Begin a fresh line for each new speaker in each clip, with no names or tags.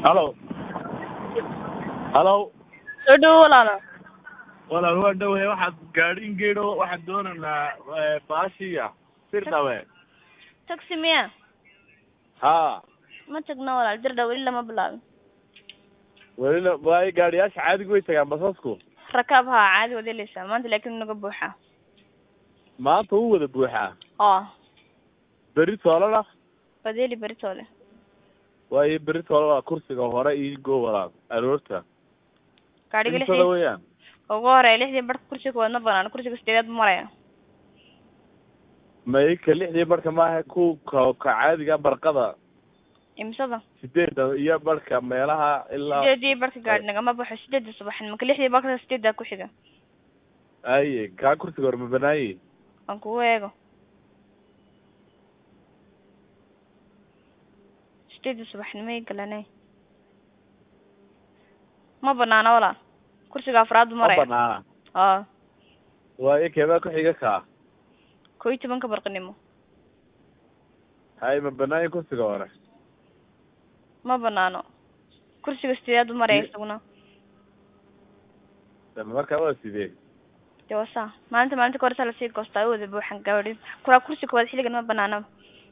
halo halo
soo dhawo walaalo
walaal waa dhawahay waxaad gaadhin geedho waxaan doonaynaa baashiya sir dhawe
taxi miya
ha
ma tagno walaal dirdha weli lama bilaabin
welina waayo gaadhiyaasha caadiga way tagaan basasku
rakaab haa caadi waad helaysaa maanta laakiin naga buuxa
maanta wuu wada buuxaa
oo
berri toolana
waad heli beritoole
waayo berri toolana kursiga hore ii go walaal aroorta
gaadhiga
intada
lixdii
weeyaan
ugu horeeya lixdii barhka kursiga kowaad ma banaan kursiga sideedaad bu maraya
mayka lixdii barhka maaha ku ka ka caadiga barqada
imisada
sideedda iyo barhka meelaha ilaa
sideedii barhka gaadhi nagama baxo sideedda subaxin marka lixdii barhka sideeddaa ku xiga
aye kaa kursiga hore ma banaaye
aan kugu eego sideedda subaxnimay galanay ma banaana walaal kursiga afraad bu
ma
maraya
banaana
oo
waayo keebaa ku xiga kaa
koo iyo tobanka barqinimo
haye ma banaaye kursiga hore
ma banaano kursiga sideedaad bu maraya
Ye-
isaguna
dama markaa waa sidee
dee waa saa maalinta maalinta ka horesa lasii goostaa wada buuxan gaadhi kuraa kursi koowaad xilligan ma banaanaba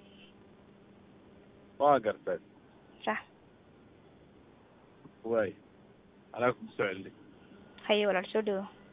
waa gartay
sax
waay anaa kugu soo celin
haye walaal soo dhawo